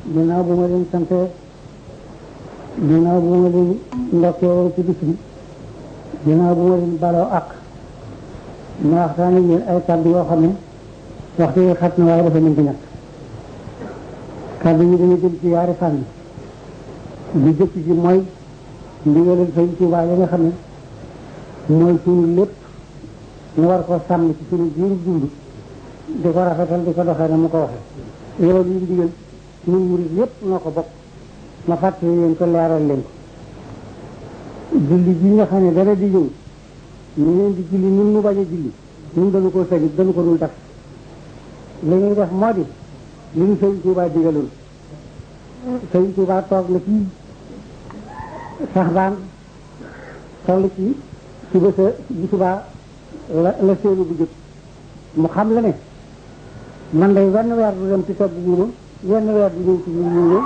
ginnaaw bu ma leen sante ginnaaw bu ma leen ndokkee ci bis bi ginnaaw bu ma leen baloo ak ma waxtaane yéen ay kàddu yoo xam ne waxtu yi xat na waaye dafa mën di ñàkk kàddu yi dañu jëm ci yaari fànn bi jëkk ji mooy ndigalal Sëñ Tuubaa yi nga xam ne mooy suñu lépp ñu war ko sàmm ci suñu biir dund di ko rafetal di ko doxee na mu ko waxee loolu ñu ndigal ñun murid yépp noo ko bokk ma fàttali leen ko leeral leen ko julli ji nga xam ne dara di ñëw ñu leen di julli ñun mu bañ a julli ñun dañu ko sëgit dañu ko dul def li ñuy def moo di li ñu Sëñ Tuubaa digaloon Sëñ Tuubaa toog na fii sax baan toll ci suba sa bu subaa la la séenu bu jëkk mu xam la ne man day wenn weer du dem ci togg guuma wenn weer du ñëw ci ñu ñu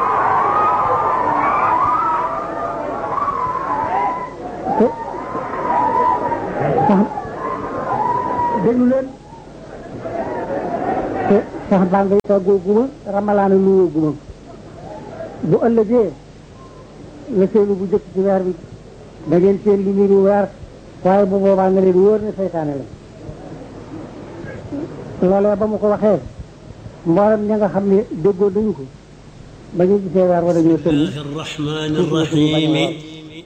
te sax déglu leen te sax baa ngay toggoo guma ramalaana luwoo guma bu ëllëgee la seenu bu jëkk ci weer bi da ngeen seen lu niru weer waaye bu boobaa nga leen wóor ne seytaane la loolee ba mu ko waxee mboolem ña nga xam ne déggoo dañu ko ba ñu gisee weer wa dañoo sëlmi الله الرحمن الرحيم